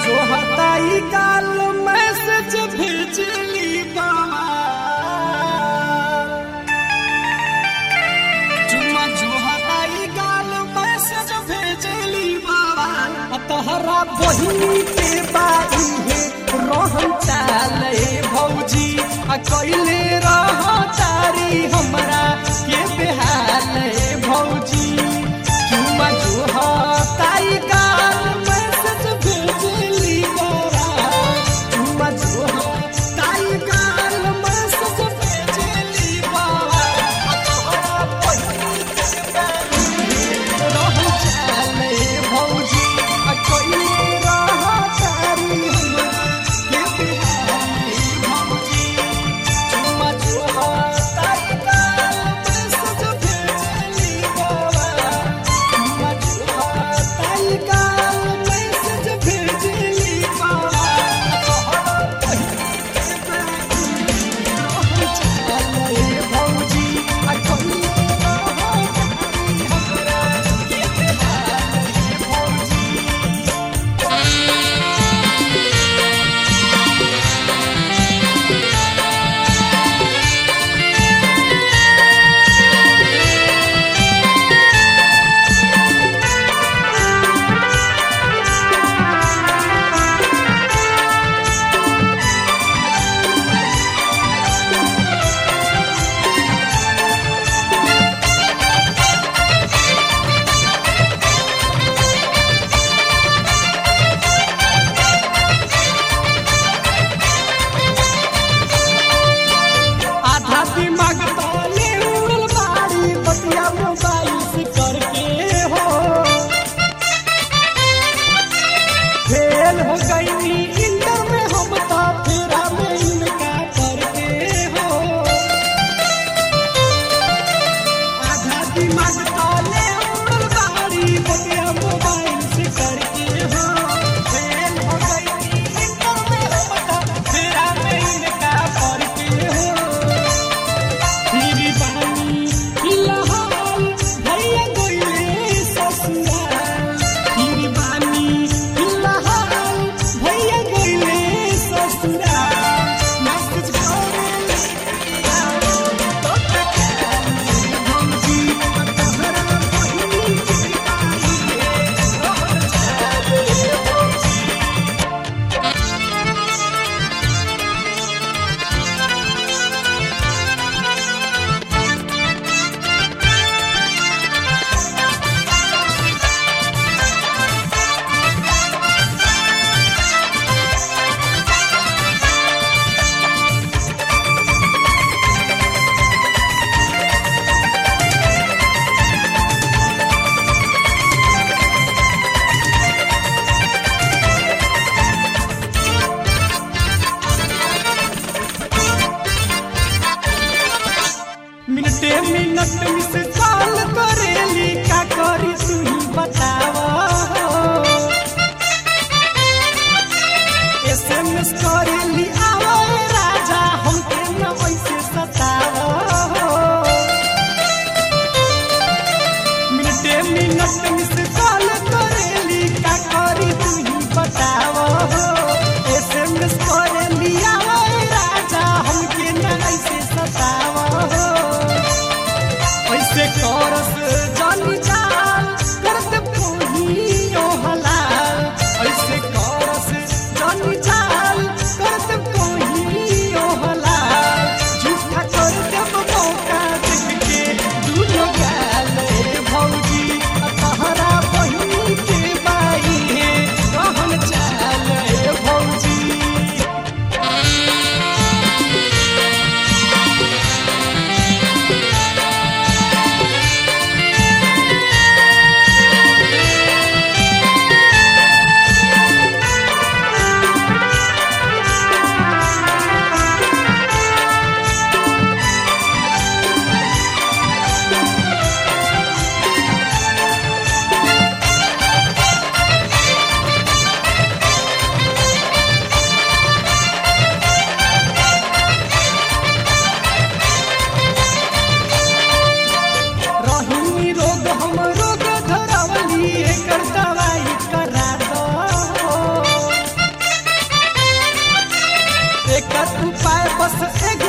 जो हताई काल मैसेज भेजली बाबा चुम्मा जो हताई काल मैसेज भेजली बाबा आ तहरा बहिनी के बाई है रोहन चाले भौजी आ कैले रह तारी हमरा के बेहाल भौजी चुम्मा जो हताई काल मैसेज भेजली बाबा चुम्मा जो हताई काल मैसेज भेजली बाबा आ तोहरा बहिनी के बाई रहु चाले भौजी आ कैले रह तारी हमरा के बेहाल भौजी चुम्मा जो हताई काल मैसेज भेजली बाबा चुम्मा जो हताई काल मैसेज भेजली बाबा तोहरा बहिनी के बाई रहु चाले भौजी आ कैले रह तारी हमरा के बेहाल भौजी आधा दिमाग ताले उड़ल बाड़ी बतिया मोबाइल से करके हो फेल हो गई इंटर में हम तो फेरा में इनका करके हो आधा दिमाग ताले उड़ल बाड़ी बतिया मोबाइल से करके हो फेल हो गई इंटर में हम तो फेरा में इनका करके हो मेरी बानी फिलहाल भैया गोइले ससुराल मेरी बानी फिलहाल भैया गोइले ससुराल मैसेज करे तो भौजी तोहरा बहिनी के बाई भौजी मिनटे मिनट मिस कॉल करेली का करी तू ही बतावा एसएमएस करेली आवे राजा हमके न वैसे सतावा मिनटे मिनट मिस कॉल करेली का करी तू ही बतावा एसएमएस करेली आवे राजा हमके न वैसे सतावा ऐसे करस जानी जाल करत पोहियो हलाल ऐसे करस जानी जाल करत बस एक